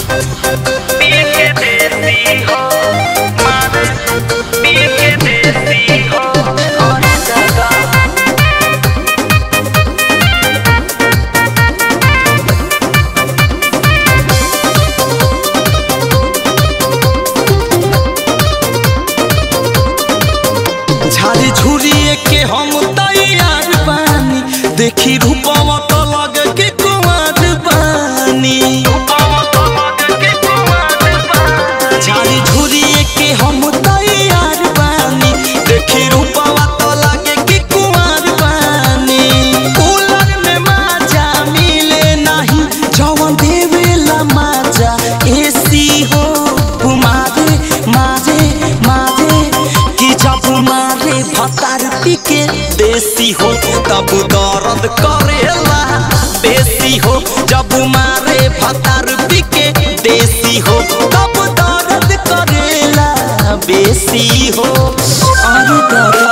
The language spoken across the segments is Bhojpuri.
पी के देसी हो मारे पी के देसी हो और जगह झाड़ी झुरिए के हम तैयार बानी देखी रूपवा तो लगे के कुमार बानी झाड़ी झुरिए के हम तैयार बानी देखी रूपवा तो लगे के कुमार बानी कूलर में माजा मिले नहीं जवन देवेला माजा एसी हो मारे मारे मारे कि जब मारे भतार पीके देसी हो तब दर्द करेला बेसी हो जब मारे भतार पीके देसी हो तब दर्द करेला बेसी हो अरे दादा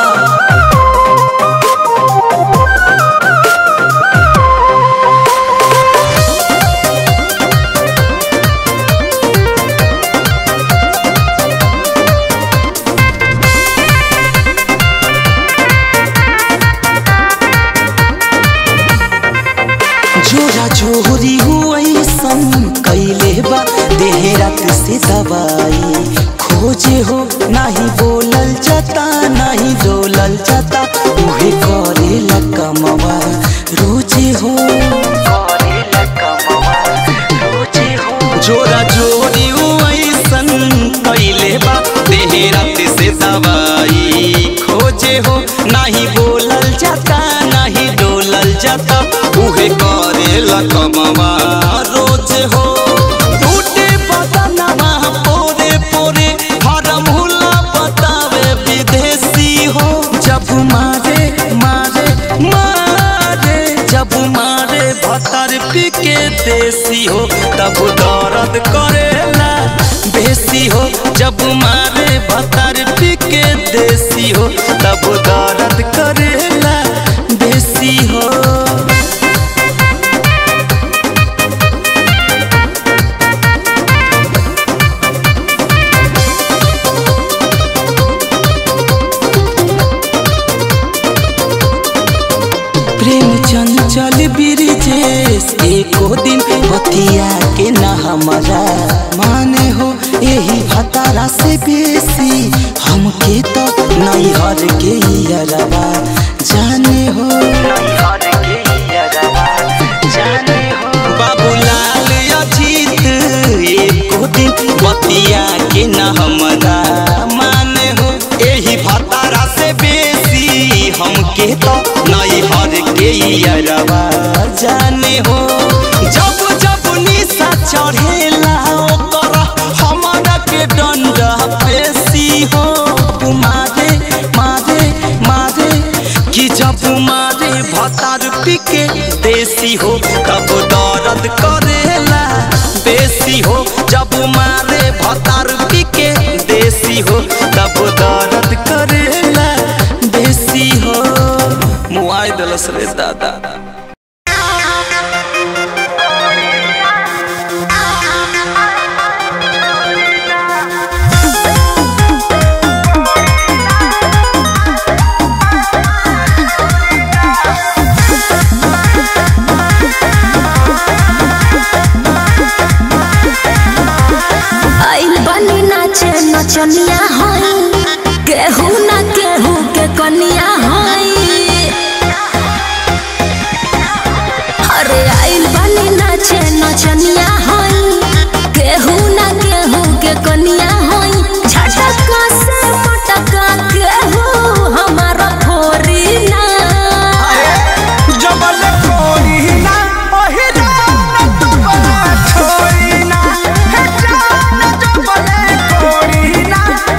जोरा जोरी हुई सन कैले बा देह रात से दवाई खोजे हो नहीं बोलल जाता नहीं डोलल जाता उहे करे कमवा रोजे हो जोरा जोरी हुई सन कैले बा देह रात से दवाई खोजे हो नहीं बोलल जाता नहीं डोलल जाता उहे करे कमवा रोज हो टूटे बदनवा पोरे पोरे हरम हुला बतावे विदेशी हो जब मारे मारे मारे जब मारे भतर पी के देसी हो तब दर्द करेला बेसी हो जब मारे भतर पी के देसी हो तब दर्द करेला बेसी हो प्रेम चंचल बिरजेश एको दिन बतिया के न हमारा माने हो यही भतारा से बेसी हमके तो नहीं हर के यरवा जाने हो बाबूलाल अजीत एको दिन बतिया के न हमारा माने हो यही भतारा से बेसी हमके तो नहीं हर के यरवा जाने हो जब जब निशा चढ़ेला ओकर हमारा के डंडा पेशी हो मारे मारे मारे कि जब मारे भतार पीके देसी हो तब दर्द करेला बेसी हो जब मारे भतार पीके देसी हो तब दर्द करेला बेसी हो मुआई दलस रे दादा आइल बनी नाचे नचनिया होई केहू ना केहू के कनिया होई अरे आइल बनी नाचे नचनिया होई केहू ना केहू के कनिया होई झटका से पटका केहू हमारा फोरी ना जबल कोई ना ओही जान तबला छोड़ी ना हे जान जबल कोई ना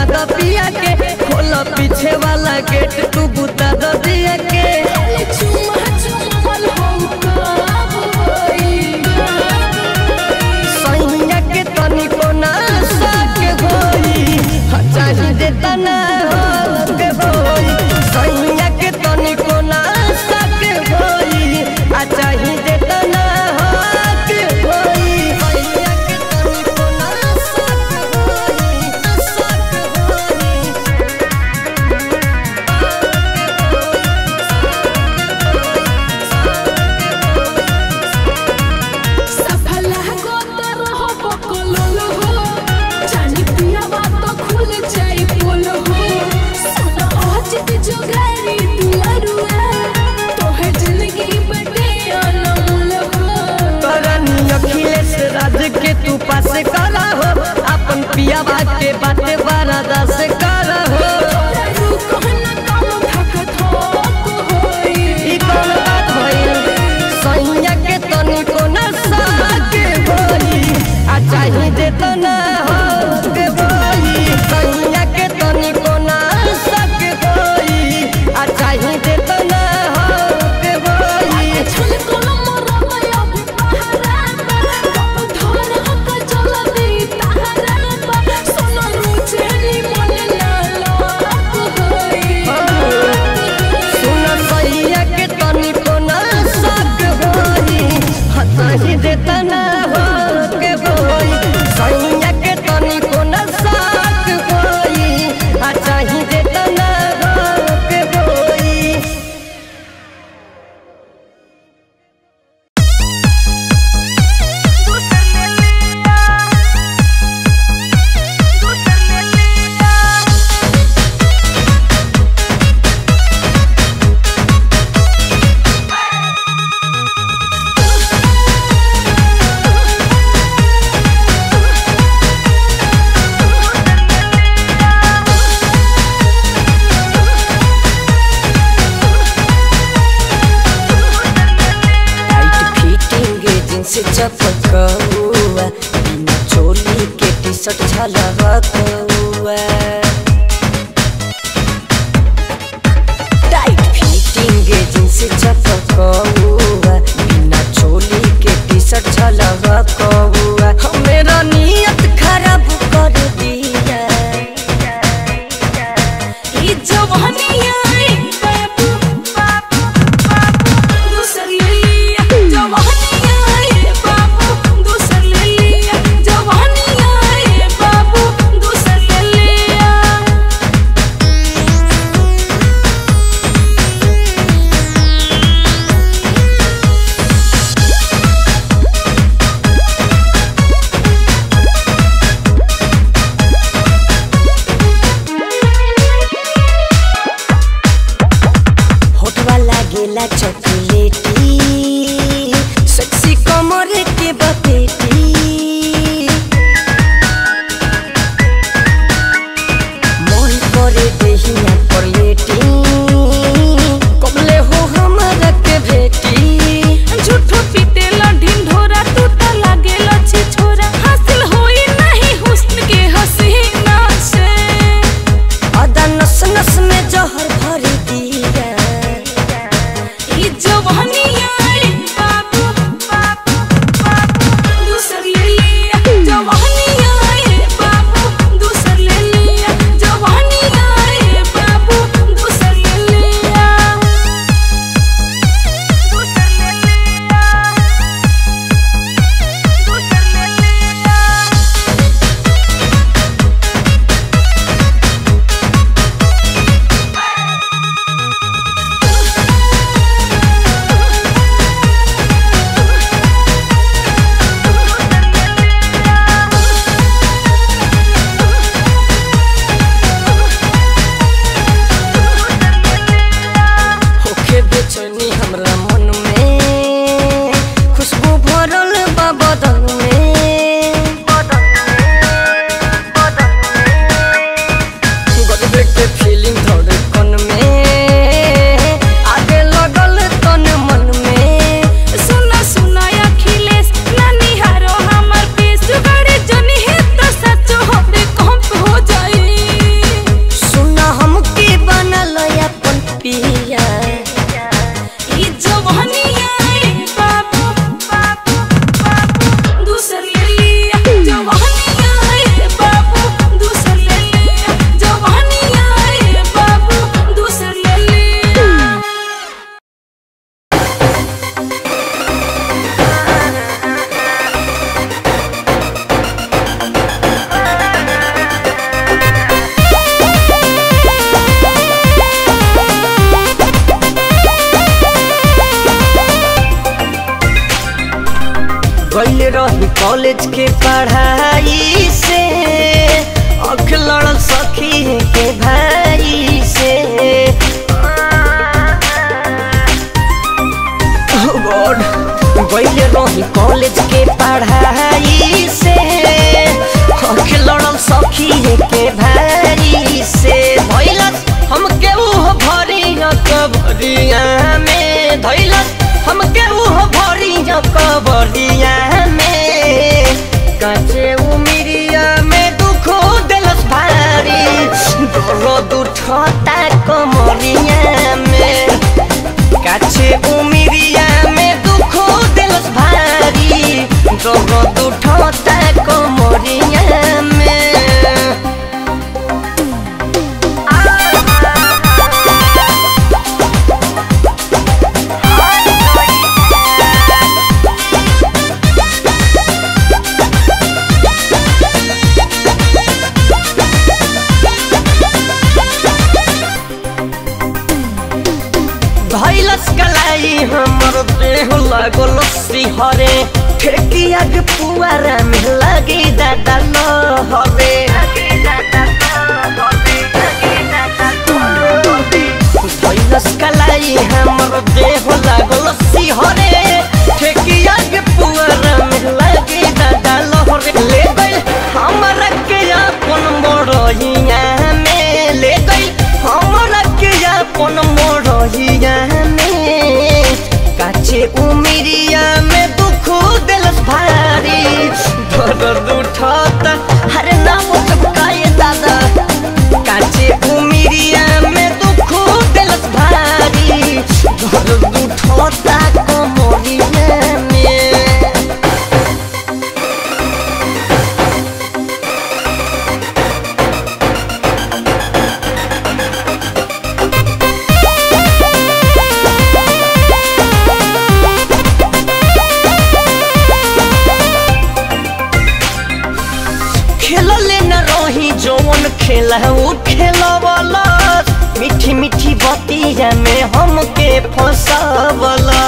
द पिया के खोला पीछे वाला गेट तू बुता द दिया के चुमा चुमल हो काबोई सैया के तनी को ना साक होई ह चाही दे तना हो के होई सैया के तनी को ना साक होई आ चाही दे तना हो के होई सैया के तनी को ना साक होई साक होई सफल हो तर हो बकलोल हो जानी पिया बात खुल जाई बोल हो सुन आज के जोगारी दुआरुआ तोहर जिंदगी बटे अनमोल हो करनी अखिलेश राज के तू पास करा हो अपन पिया बात के बाते बारादा से करा हो रुक न काम थकत हो होई ई कौन बात भइल सैया के तनी को न साके होई आ चाही दे तो ना हो के होई सैया के तनी को न साके होई आ चाही दे तो ना हो के होई छल कलम रमया पहाड़ा बाप धर हक चल दे तारा सुन रुचेली मन ना लोक होई सुन सैया के तनी को न साक होई हताही दे तना हो के होई सैया के तनी को न साक होई आ चाही दे तना हो के होई टाइट फिटिंग जींस चपकौआ बिना चोली के टी शर्ट झलकौआ टाइट फिटिंग जींस चपकौआ बिना चोली के टी शर्ट झलकौआ मेरा नियत खराब कर दिया ई जवानिया बाबू बाबू बाबू दूसर लिया जवानिया बाबू दूसर लिया जवानिया बाबू दूसर लिया सैया कॉलेज के पढ़ाई से अख लड़ल सखी के भाई से Oh God, गइले रही कॉलेज के पढ़ाई से अख लड़ल सखी के भाई से धैलस हम केहू भरिया कबरिया में धैलस हम केहू भरिया कबरिया में काचे उमिरिया में दुखो दिलस भारी दर्द उठता कमरिया में काछे उमिरिया में दुखो दिलस भारी दर्द उठता कमरिया में धैलस कलाई हमर देह लागल सिहरे ठेकिया के पुआरा में लगी दादा लहरे धैलस कलाई हमर देह लागल सिहरे ठेकिया के पुआरा में लगी दादा लहरे ले गइल हमरा के अपन मोरहिया में ले गइल हमरा के अपन मोरहिया में काचे उमिरिया में दुख दिलस भारी दर्द उठता हरे नाम चपकाए दादा काचे उमिरिया में दुख दिलस भारी दर्द उठता कमरिया में खेलले न रही जौन खेला उ खेलवला मीठी मीठी बतिया में हमके फंसावला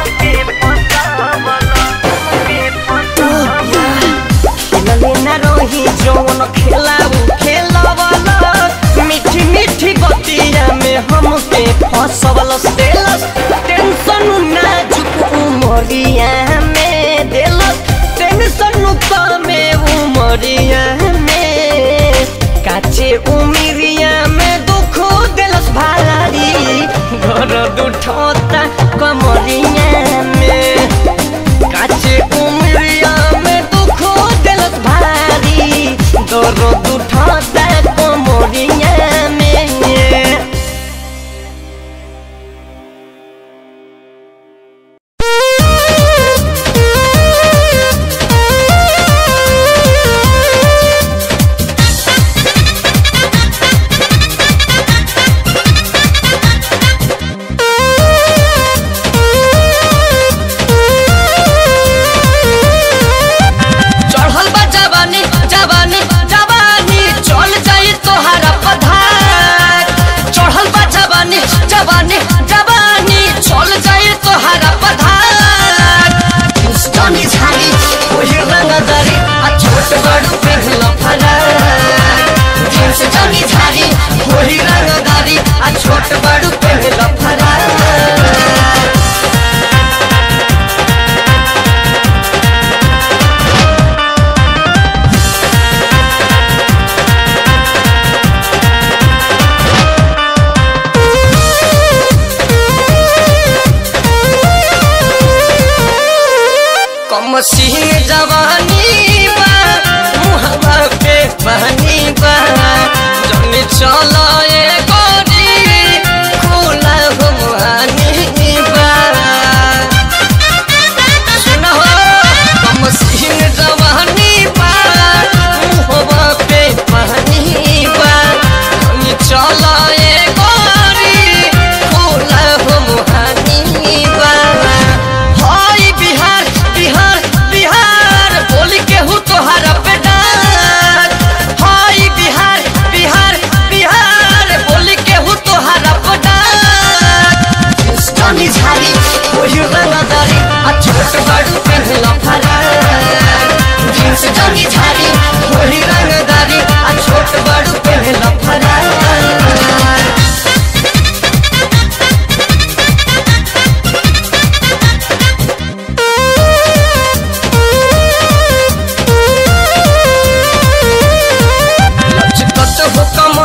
खेलले न रही जौन खेला उ खेलवला मीठी मीठी बतिया में हमके फंसावला देलस टेंशन नाजुक उमरिया में देलस टेंशन कमे उमरिया में काचे उमिरिया में दुख दिलस भारी घर उठता कमरिया में काचे उमिरिया में दुख दिलस भारी दर्द उठता कमरिया में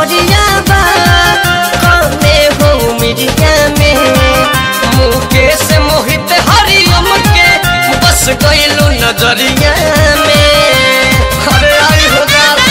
कमरिया बा कमे हो मिरिया में मुकेश मोहित हरियम के बस गइलू नजरिया में अरे आई हो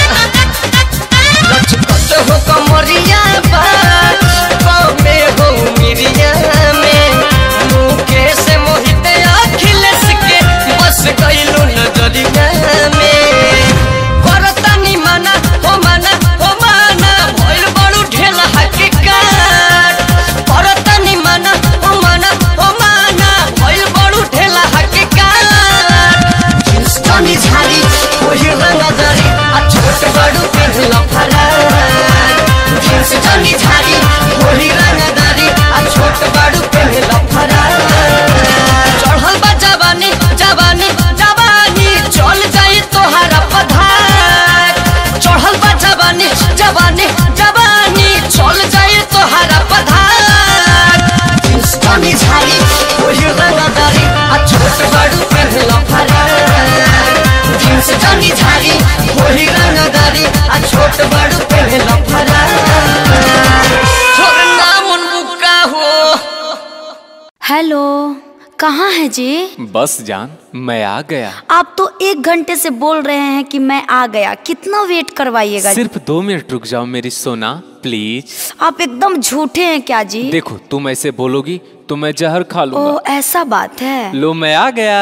लचकत हो कमरिया बा कमे हो मिरिया में मुकेश मोहित अखिलेश के बस गइलू नजरिया में करतानी माना हो माना हो माना भइल बड़ू ढेला हकीकत करतानी माना हो माना हो माना भइल बड़ू ढेला हकीकत हिंदुस्तानी झाड़ी वही रंगदारी आ छोट बड़ू पेहला फरार हिंदुस्तानी झाड़ी वही रंगदारी आ छोट बड़ू पेहला फरार चढ़ल बा जवानी जवानी जवानी चल जाई तोहरा पधार चढ़ल बा जवानी जवानी जवानी चल जाई तोहरा पधार हिंदुस्तानी झाड़ी वही रंगदारी आ छोट बड़ू पेहला फरार हिंदुस्तानी झाड़ी वही रंगदारी आ छोट बड़ू पेहला फरार छोड़ नाम उनका हो हेलो कहाँ है जी बस जान मैं आ गया आप तो एक घंटे से बोल रहे हैं कि मैं आ गया कितना वेट करवाइएगा सिर्फ दो मिनट रुक जाओ मेरी सोना प्लीज आप एकदम झूठे हैं क्या जी देखो तुम ऐसे बोलोगी तो मैं जहर खा ओ लूंगा ऐसा बात है लो मैं आ गया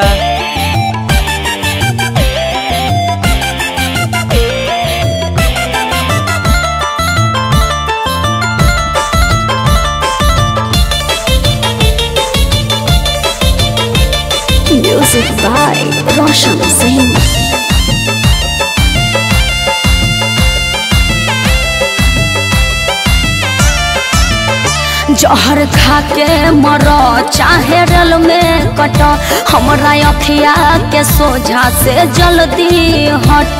म्यूजिक बाय रोशन सिंह जहर खा के मर चाहे रल में कट हमरा अखिया के सोझा से जल्दी हट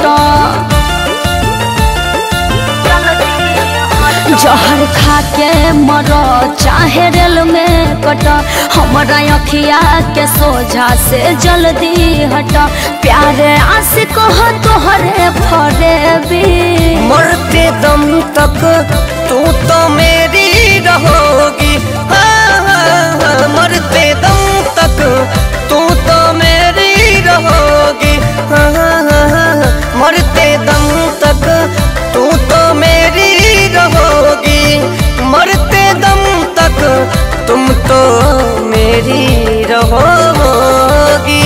जहर खा के मर चाहे रेल में कट हमरा अखिया के सोझा से जल्दी हट प्यारे आशिक हो तोहरे फरेबी मरते दम तक तू तो मेरी रहोगी हाँ, हाँ, हाँ, मरते दम तक तू तो मेरी रहोगी हाँ, हाँ, हाँ, हाँ, मरते दम तक तू तो मेरी रहोगी मरते दम तक तुम तो मेरी रहोगी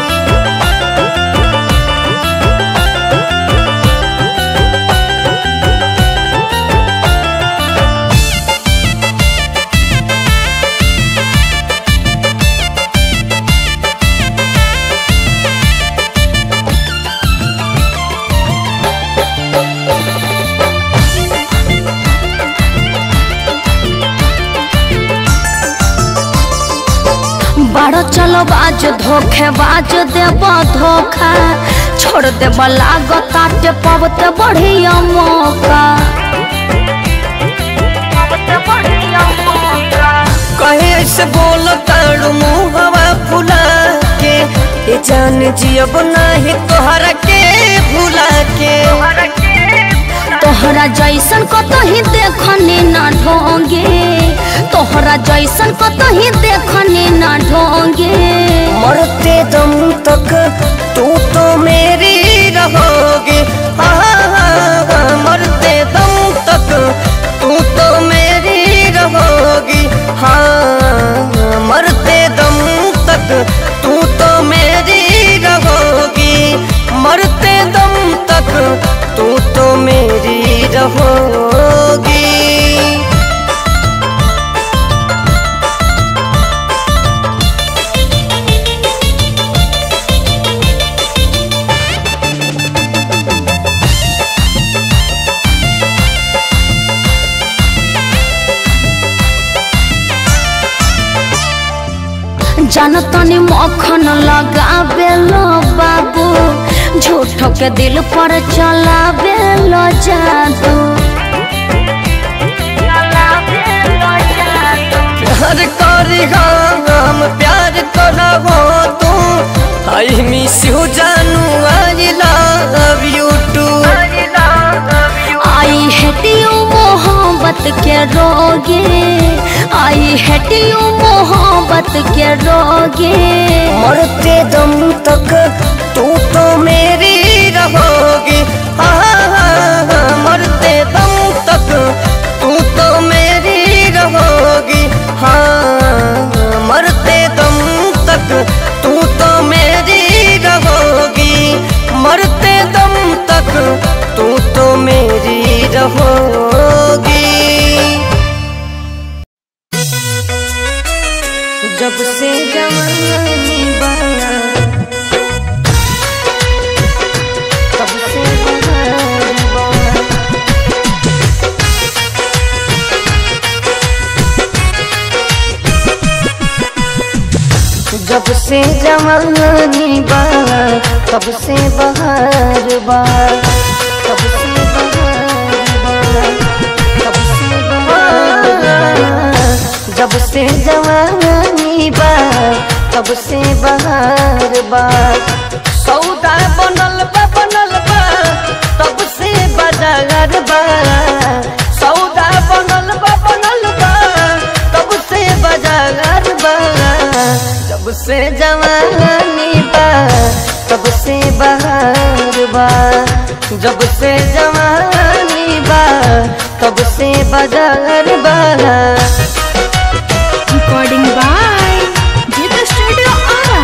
बारो चलो बाज धोखे बाज देब धोखा छोड़ देब लागताटे पबते बढ़िया मौका कहे ऐसे बोल ताड़ू मुहवा फुला के ये जान जियब नाही तोहरा के भुला के तोहरा जैसन कतही देखनी ना ढोंगे तोहरा जैसन कतही देखनी ना ढोंगे मरते दम तक तू तो मेरी रहोगी हाँ, हाँ, हाँ, मरते दम तक तू तो मेरी रहोगी हाँ मरते दम तक तू तो मेरी रहोगी मरते दम तक तू तो मेरी रहोगी जनतनी मक्खन लगावे लो बाबू झूठ के दिल पर चलावे लो जादू प्यार करी हम प्यार करबो तू आई मिस यू जानू I love you too I hate you के रोगे आई हेटियो मोहब्बत के रोगे मरते दम तक तू तो मेरी रहोगी हाँ, हाँ, हाँ, मरते दम तक तू तो मेरी रहोगी हाँ मरते दम तक तू तो मेरी रहोगी मरते दम तक तू तो मेरी रहोगी जब से जवानी बना तब से बहार बना जब से जवानी बा तब से बहार बा तब से बहार बा तब से बहार बा जब से जवानी बा तब से बहार बा सौदा बनल बा बनल बा तब से बाजार बा सौदा बनल बा बनल बा तब से बाजार बा जब से जवानी बा तब से बहार बा जब से जवानी बा तब से बाजार बा Recording by Jita Studio Ara.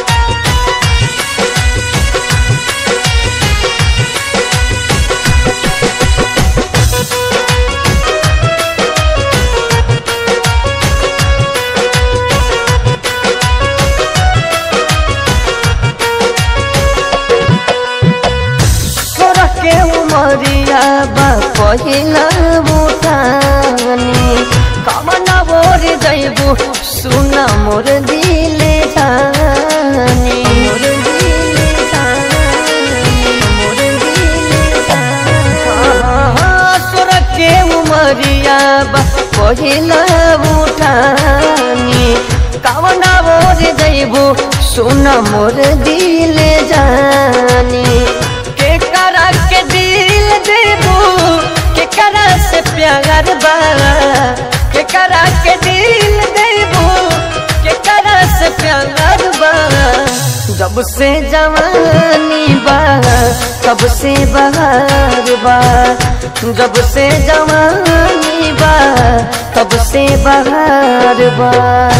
तोरा के उमरिया बा पहिला बुटानी कमना बोर जैबू सुना मोर दिले जानी मोर दिले जानी मोर दिले जानी तोरा के उमरिया बा पहिला बुटानी कमना बोर जैबू सुना मोर दिले जानी के करा के दिल देबू के करा से प्यार बा के करा के दिल देबू के करा से प्यार बा जब से जवानी बा तब से बहार बा जब से जवानी बा तब से बहार बा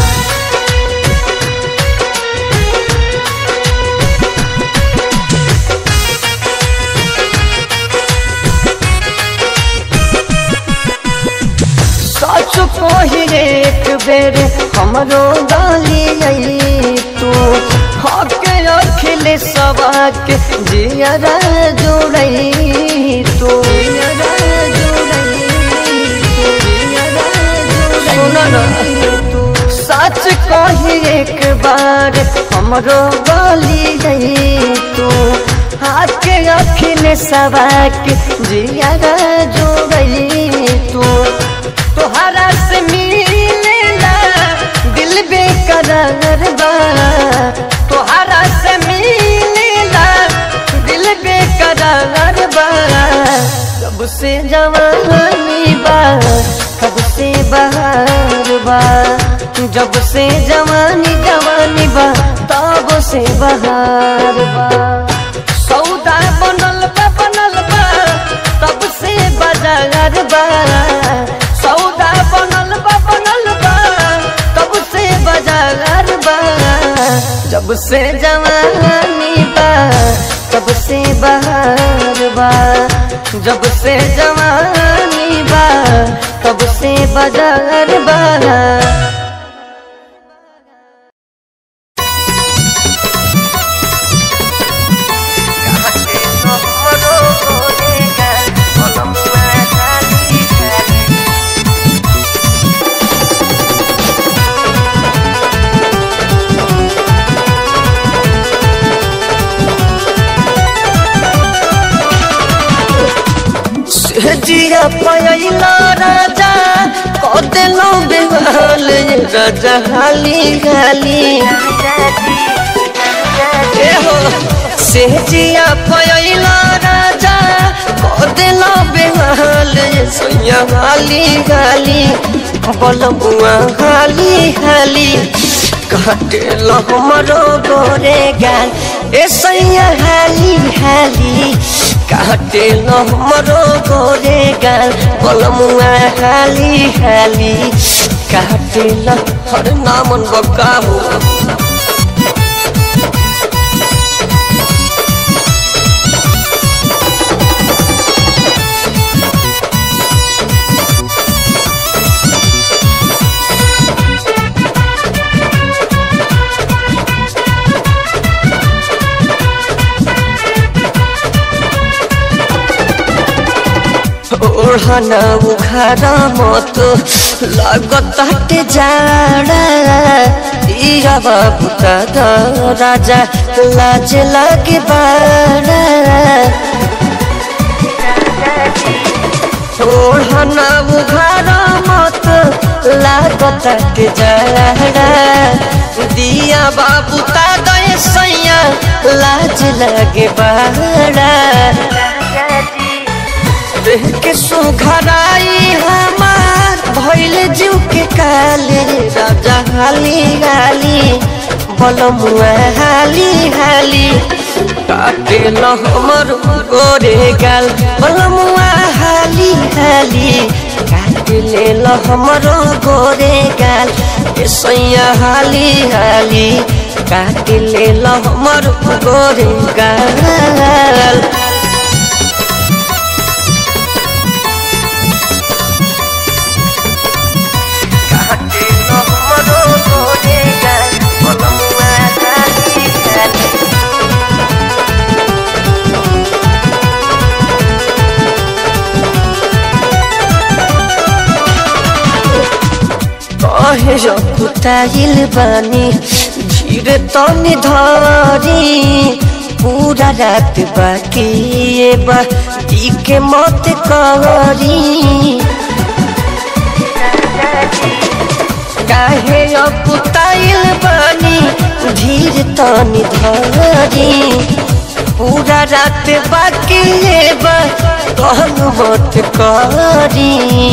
सच कही एक बेर हमरो गाली आई तू हके अखिले सबाक जियरा जोड़ई तू सुनो ना सच कही एक बार हमरो गाली आई तू हाथ के अखिले सबाक जियरा जोड़ई तू तोहरा से मिलेला दिल बेकरार बा तोहरा से मिलेला दिल बेकरार बा कब से जवानी बा कब से बहार बा जब से जवानी जवानी बा तब से बहार बा सौदा बनल बा बनल बा तब से बाजार बा सौदा बनल बा बनल बा तब से बाजार बा जब से जवानी बा तब से बहार बा जब से जवानी बा तब से बाजार बा जिया पयला राजा कदेलो बेहाल राजा हाली हाली ए हो से जिया पयला राजा कदेलो बेहाल सैया हाली हाली बलमुआ हाली हाली काटे लो हमरो गोरे गाल ए सैया हाली हाली काटे लो हमरो गोरे गाल बलमुआ हाली हाली काटे लो हर नामन बकाबू ओढ़ना उखाड़ा मत लागत हटे जाड़ा इया बाबू दादा राजा लाज लागे बाड़ा ओढ़ना उखाड़ा मत लागत हटे जाड़ा दिया बाबू दादा सैया लाज लागे बाड़ा देह के सुघराई हमार भइल जीव के काले राजा हाली हाली बलमुआ हाली हाली काटे ल हमर गोरे गाल बलमुआ हाली हाली काटे ले ल हमरो गोरे गाल ए सैया हाली हाली काटे ले ल हमर गोरे गाल कहे रकुताइल बानी धीरे तनी धरी पूरा रात बाकी ये बा दी के मत करी काहे अकुताइल बानी धीर तनी धरी पूरा रात बाकी ये बा कहन मत करी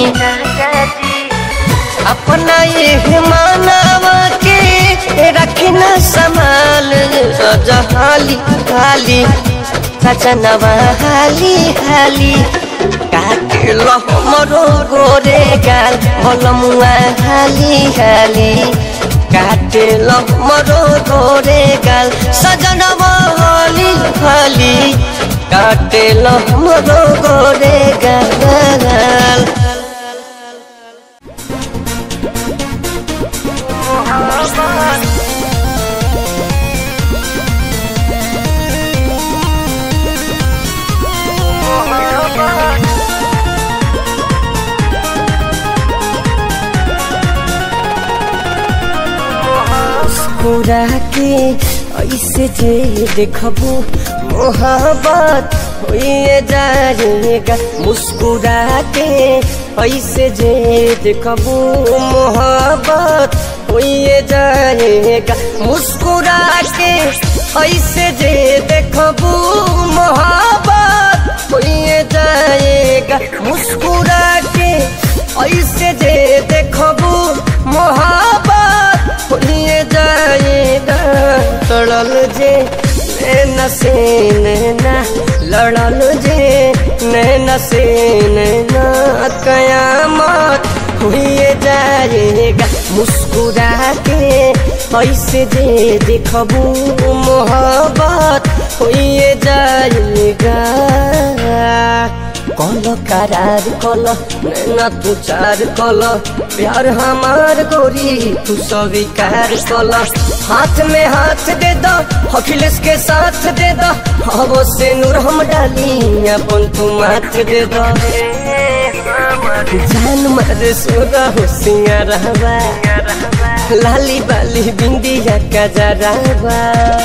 अपना ये मानवा के रखना संभाल राजा हाली हाली सजनवा हाली हाली काटे लो हमरो गोरे गाल बलमुआ हाली हाली काटे लो हमरो गोरे गाल सजनवा हाली हाली काटे लो हमरो गोरे गाल मुस्कुरा के ऐसे जे देखबू मोहब्बत होइए जाएगा मुस्कुरा के ऐसे जे देखबू मोहब्बत होइए जाएगा मुस्कुरा के ऐसे जे देखबू मोहब्बत होइए जाएगा मुस्कुरा के ऐसे जे देखबू मोहब्बत होइए जाएगा तड़ल जे नैना से नैना लड़ल जे नैना से नैना कयामत हुए जाएगा मुस्कुरा के ऐसे जे देखबू मोहब्बत हुए जाएगा कल करार कल नैना तू चार कल प्यार हमार गोरी तू स्वीकार कल हाथ में हाथ दे दो अखिलेश के साथ दे दो हवो से नूर हम डाली अपन तू माथ दे दो जान मारे सोरा हो सिंगारवा लाली बाली बिंदिया का जरावा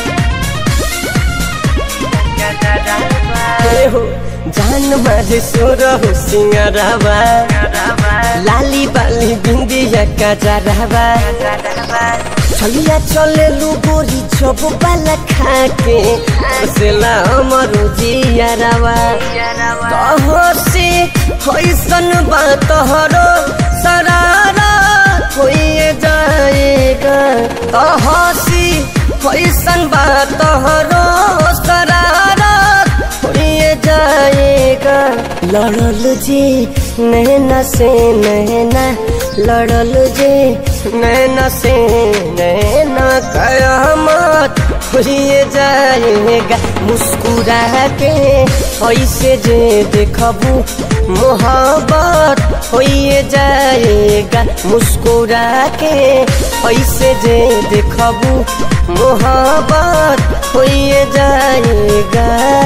ए हो जान मारे सोर हो सिंगरवा लाली बाली बिंदिया का जरावा चलिया चले लू गोरी चोप बाला खाके सेला अमरो जियारावा कहो से कैसन बात हरो सरारा होइए जाएगा तो हंसी कैसन बात हरो सरारा होइए जाएगा लड़ल जी नैना से नैना लड़ल जी नैना से नैना कयामत होइए जाएगा मुस्कुरा के ऐसे जे देखबू मोहब्बत होइए जाएगा मुस्कुरा के ऐसे जे देखबू मोहब्बत होइए जाएगा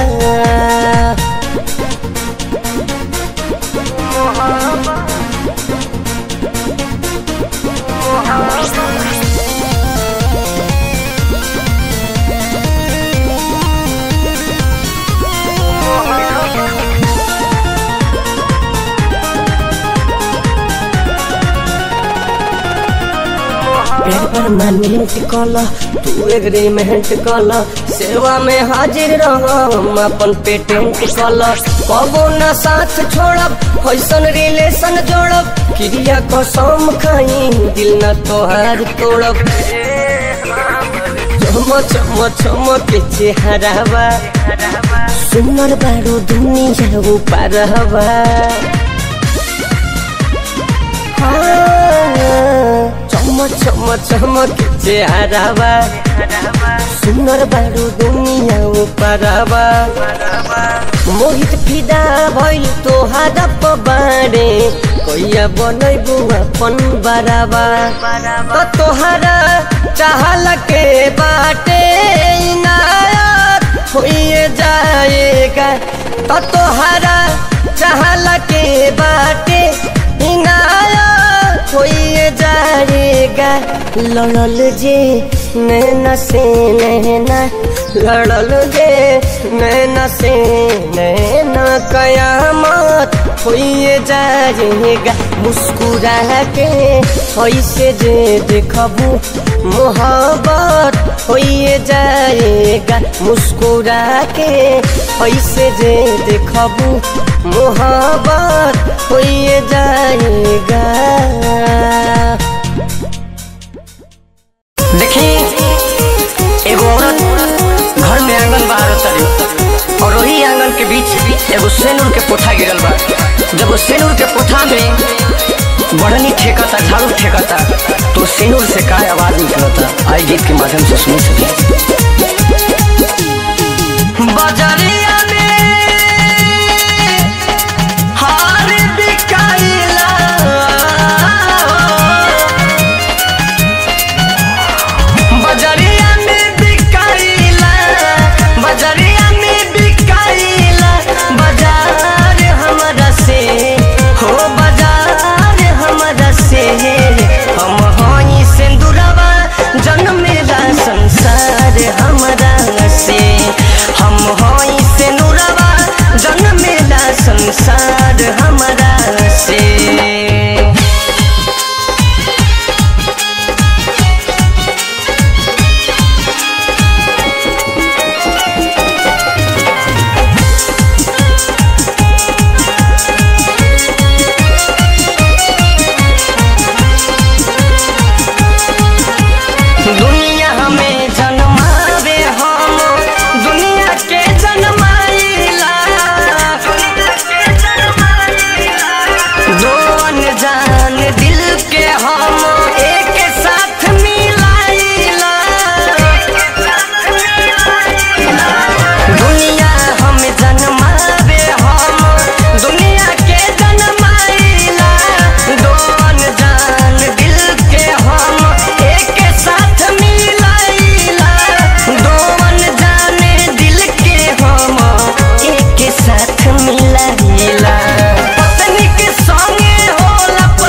पेड़ परमानेंट कल तू एग्रीमेंट कल सेवा में हाजिर रह हम अपन पेटेंट कल कबो न साथ छोड़ब कैसन रिलेशन जोड़ब क्रिया कसम खाई दिल न तोहार तोड़ब चम चम चम के चेहरावा सुनर बारो दुनिया ऊपर हवा चम चम चम के चेहरावा सुनर बारो दुनिया ऊपरवा मोहित फिदा भइल तोहारा पबारे कैया बनैबू अपन बराबा त तोहारा चाहल के बाटे इनायत होइए जाएगा त तोहारा चाहल के बाटे इनायत होइए जाएगा लड़ल जे नैना से नैना लड़ल जे नैना से नैना कयामत होइए जाएगा मुस्कुरा के ऐसे जे देखबू मोहब्बत होइए जाएगा मुस्कुरा के ऐसे जे देखबू मोहब्बत होइए जाएगा देखी एगो औरत घर में आंगन बाहर तरी और वही आंगन के बीच एगो सेनूर के पोथा गिरल बा जब वो सेनूर के पोथा में बढ़नी ठेकता झाड़ू ठेकता तो सेनूर से का आवाज निकलता आई गीत के माध्यम से सुन सके बजरिया में हार बिकाइला बजरिया में बिकाइला बजरिया में बिकाइला बाजार हमरा से हो बाजार हमरा से हम हई सिंदूरवा जन्मेला संसार हमरा से हम हई सिंदूरवा जन्मेला संसार हमरा से दुनिया हमें जन्मावे हम दुनिया के जन्माइला दो अनजान दिल के हम एक साथ मिलाइला दुनिया हमें जन्मावे हम दुनिया के जन्माइला दो अनजान दिल के हम एक साथ मिलाइला दो अनजाने दिल के हम एक साथ मिलाइला पत्नी के संगे होला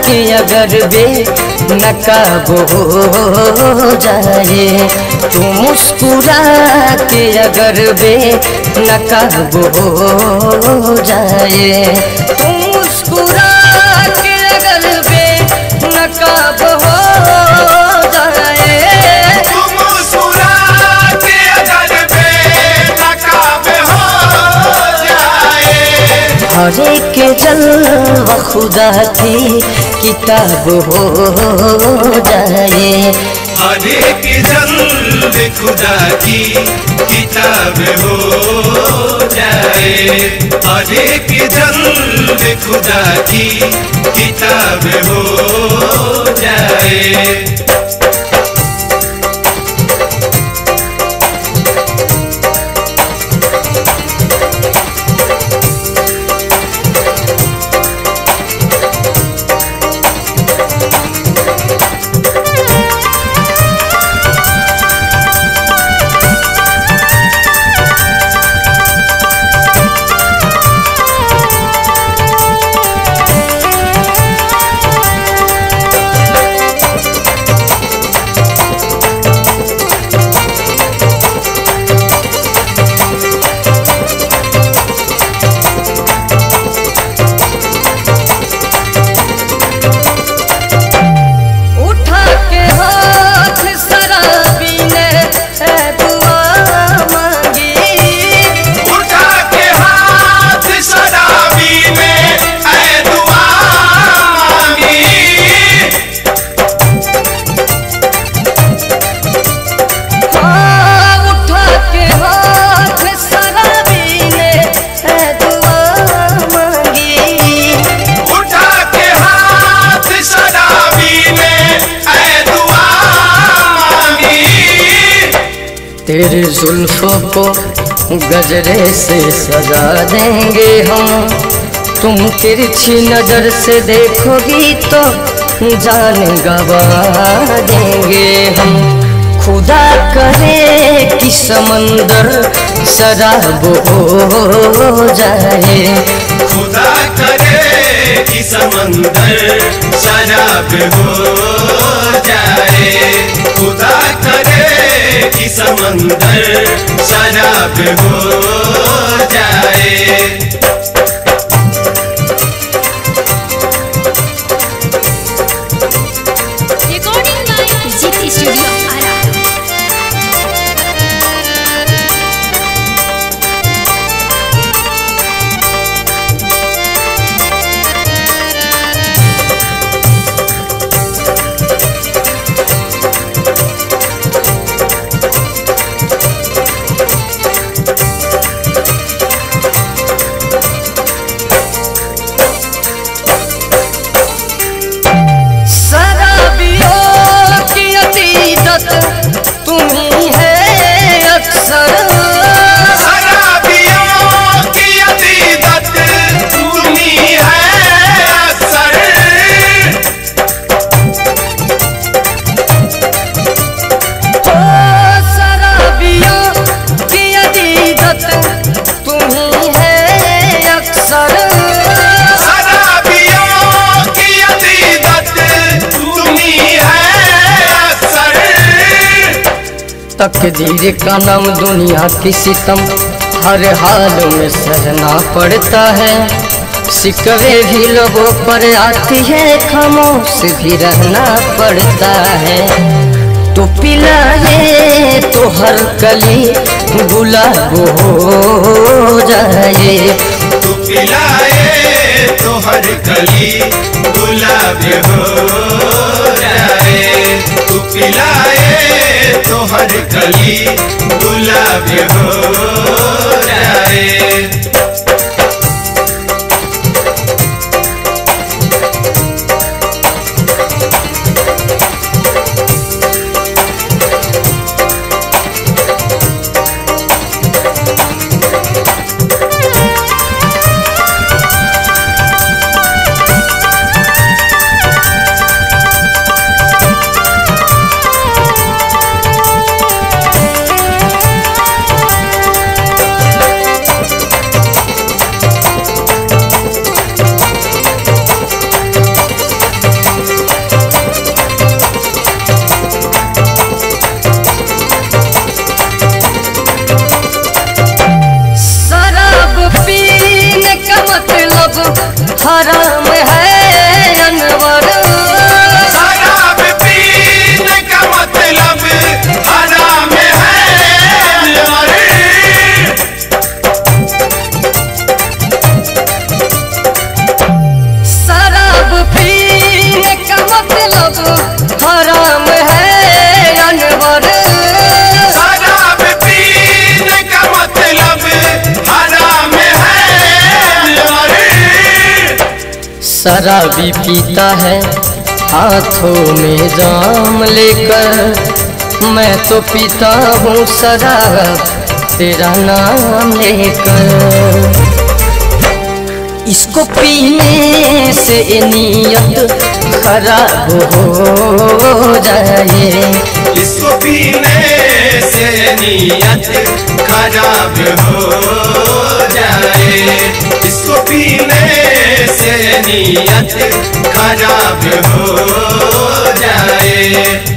के अगर बे नकाब हो जाए तू मुस्कुरा के अगर बे नकाब हो जाए तू मुस्कुरा के अगर बे नकाब हो जाए तुम मुस्कुरा के अगर बेनकाब हो जाए हर एक जलवा खुदा की किताब हो जाए हर एक जल्द खुदा की किताब हो जाए हर एक जल्द खुदा की किताब हो जाए उठा के हाथ शराबी ने ए दुआ मांगी उठा के हाथ शराबी ने ऐ दुआ मांगी हाँ, उठा के हाथ शराबी ने ए दुआ मांगी उठा के हाथ शराबी ने ऐ दुआ मांगी तेरे जुल्फों को गजरे से सजा देंगे हम तुम तिरछी नजर से देखोगी तो जान गवा देंगे हम खुदा करे कि समंदर शराब हो जाए खुदा करे कि समंदर शराब हो जाए खुदा करे कि समंदर शराब हो जाए recording by Jeet studio Ara शराबियों की अतीदत तुम्ही है अक्सर शराबियों की अतीदत तुम्ही है अक्सर ओ शराबियों की अतीदत तुम्ही है अक्सर शराबियों की अतीदत तुम्ही है अक्सर तकदीर का नाम दुनिया की सितम हर हाल में सहना पड़ता है सिकवे भी लोगों पर आती है खामोश भी रहना पड़ता है तो पिलाए तो हर कली गुलाब हो जाए तू पिलाए तो हर कली गुलाब हो जाए तू पिलाए तो हर कली गुलाब हो जाए शराबी पीता है हाथों में जाम लेकर मैं तो पीता हूँ शराब तेरा नाम लेकर इसको पीने से नीयत खराब हो जाए इसको पीने से नीयत खराब हो जाए इसको पीने से नीयत खराब हो जाए